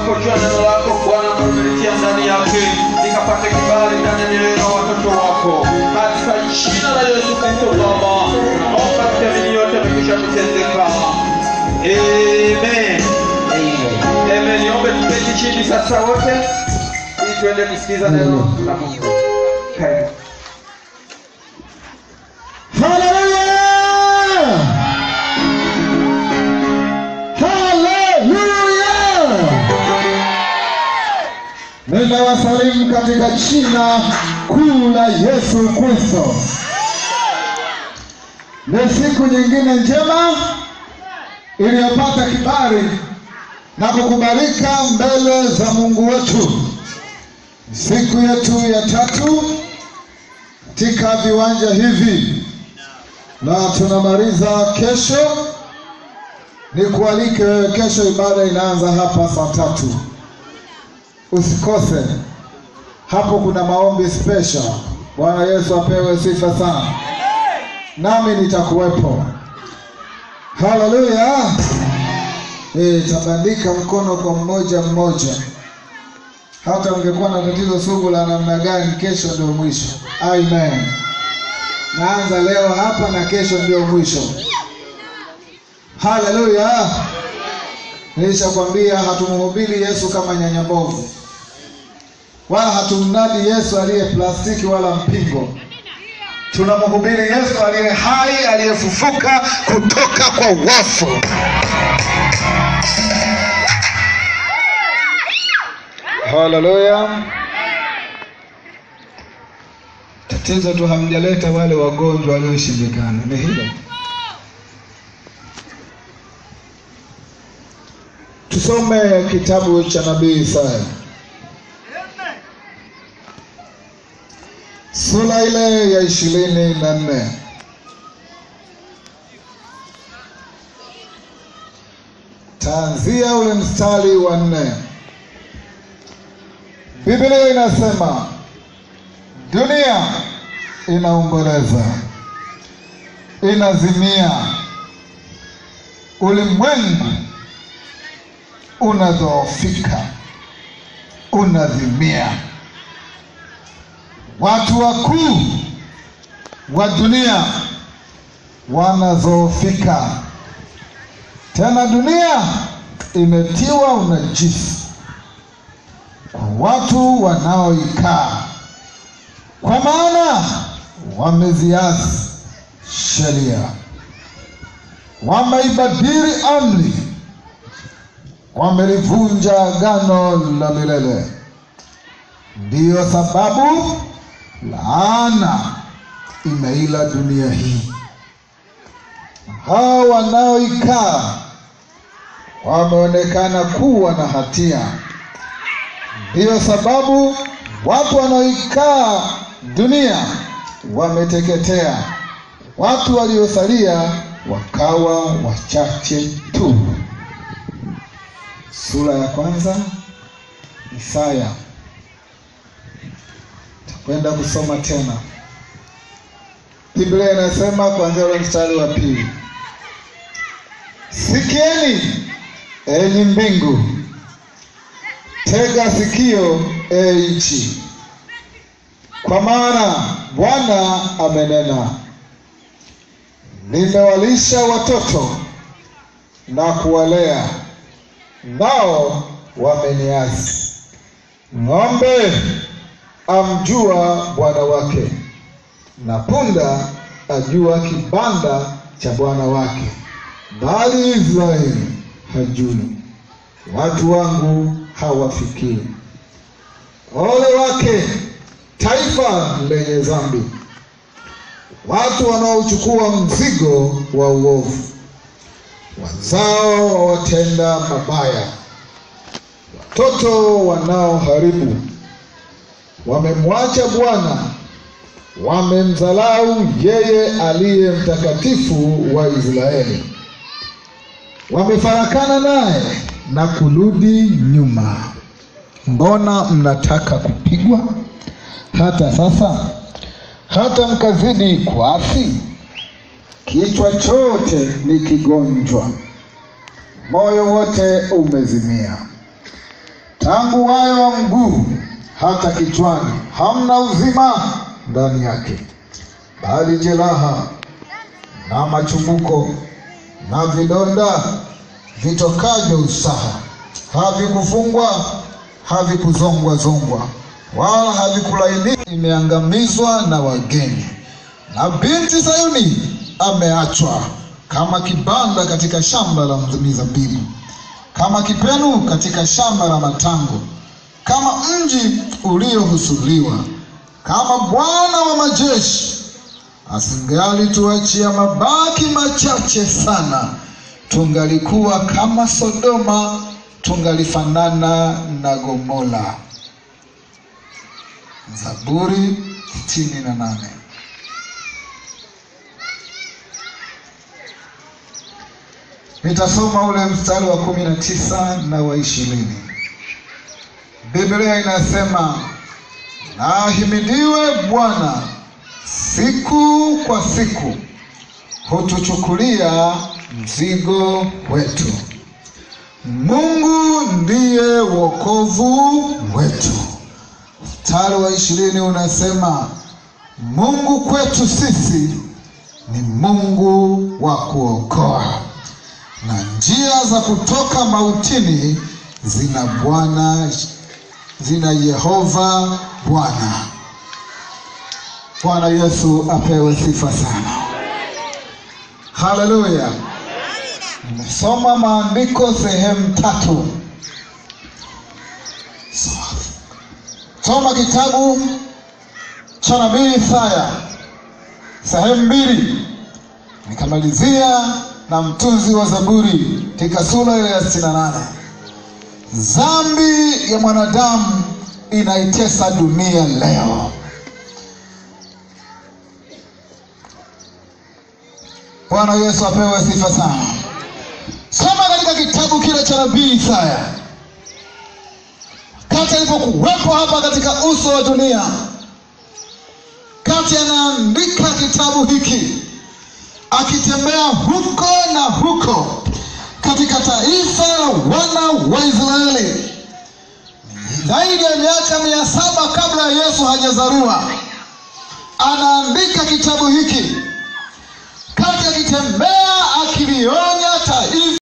wanapojua neno lako Bwana umelitia ndani yake likapate kibali ndani ya mioyo ya watoto wako katika jina la Yesu Kristo Baba naomba kiamini yote amekwisha kutendeka amen amen niombe tuketi chini sasa wote ili tuende kusikiza neno la Mungu karibu Haleluya! Haleluya! Ninawasalimu katika jina kuu la Yesu Kristo. Ni siku nyingine njema iliyopata kibali na kukubalika mbele za Mungu wetu. Siku yetu ya tatu katika viwanja hivi na tunamaliza kesho. Nikualike wewe, kesho ibada inaanza hapa saa tatu, usikose. Hapo kuna maombi special. Bwana Yesu apewe sifa sana, nami nitakuwepo. Haleluya! Nitabandika mkono kwa mmoja mmoja hata ungekuwa na tatizo sugu la namna gani, kesho ndio mwisho. Amen. Naanza leo hapa na kesho ndio mwisho. Haleluya! Nilishakwambia hatumhubiri Yesu kama nyanya mbovu, wala hatumnadi Yesu aliye plastiki wala mpingo. Tunamhubiri Yesu aliye hai, aliyefufuka kutoka kwa wafu. Haleluya. Tatizo tu hamjaleta wale wagonjwa walioshindikana, ni hilo. Tusome kitabu cha nabii Isaya sura ile ya ishirini na nne taanzia ule mstari wa nne. Biblia inasema dunia inaomboleza, inazimia, ulimwengu unadhoofika, unazimia. Watu wakuu wa dunia wanadhoofika, tena dunia imetiwa unajisi kwa watu wanaoikaa, kwa maana wameziasi sheria, wameibadili amri, wamelivunja agano la milele. Ndiyo sababu laana imeila dunia hii. Hao wanaoikaa wameonekana kuwa na hatia. Ndiyo sababu watu wanaoikaa dunia wameteketea, watu waliosalia wakawa wachache tu. Sura ya kwanza Isaya, takwenda kusoma tena. Biblia inasema kuanzia ule mstari wa pili, sikieni enyi mbingu Tega sikio e nchi, kwa maana Bwana amenena, nimewalisha watoto na kuwalea, nao wameniasi. Ng'ombe amjua bwana wake, na punda ajua kibanda cha bwana wake, bali Israeli hajui, watu wangu hawafikiri. Ole wake taifa lenye dhambi, watu wanaochukua mzigo wa uovu, wazao wa watenda mabaya, watoto wanaoharibu. Wamemwacha Bwana, wamemdhalau yeye aliye mtakatifu wa Israeli, wamefarakana naye na kurudi nyuma. Mbona mnataka kupigwa hata sasa, hata mkazidi kuasi? Kichwa chote ni kigonjwa, moyo wote umezimia. tangu wayo wa mguu hata kichwani, hamna uzima ndani yake, bali jeraha na machumbuko na vidonda vitokavyo usaha. Havikufungwa, havikuzongwa zongwa, wala havikulainika. Imeangamizwa na wageni, na binti Sayuni ameachwa kama kibanda katika shamba la mizabibu, kama kipenu katika shamba la matango, kama mji uliohusuliwa, kama Bwana wa majeshi asingalituachia mabaki machache sana, tungalikuwa kama Sodoma, tungalifanana na Gomora. Zaburi sitini na nane. Nitasoma ule mstari wa kumi na tisa na wa ishirini. Biblia inasema na ahimidiwe Bwana siku kwa siku hutuchukulia mzigo wetu. Mungu ndiye wokovu wetu. Mstari wa ishirini unasema Mungu kwetu sisi ni Mungu wa kuokoa, na njia za kutoka mautini zina Bwana, zina Yehova Bwana. Bwana Yesu apewe sifa sana. Haleluya. Nimesoma maandiko sehemu tatu. Soma kitabu cha nabii Isaya sehemu mbili, nikamalizia na mtunzi wa Zaburi katika sura ile ya sitini na nane. Dhambi ya mwanadamu inaitesa dunia leo. Bwana Yesu apewe sifa sana. Soma katika kitabu kile cha nabii Isaya, kati alipokuwepo hapa katika uso wa dunia, kati anaandika kitabu hiki akitembea huko na huko katika taifa la wana wa Israeli zaidi ya miaka mia saba kabla ya Yesu hajazaliwa, anaandika kitabu hiki kati akitembea akiliona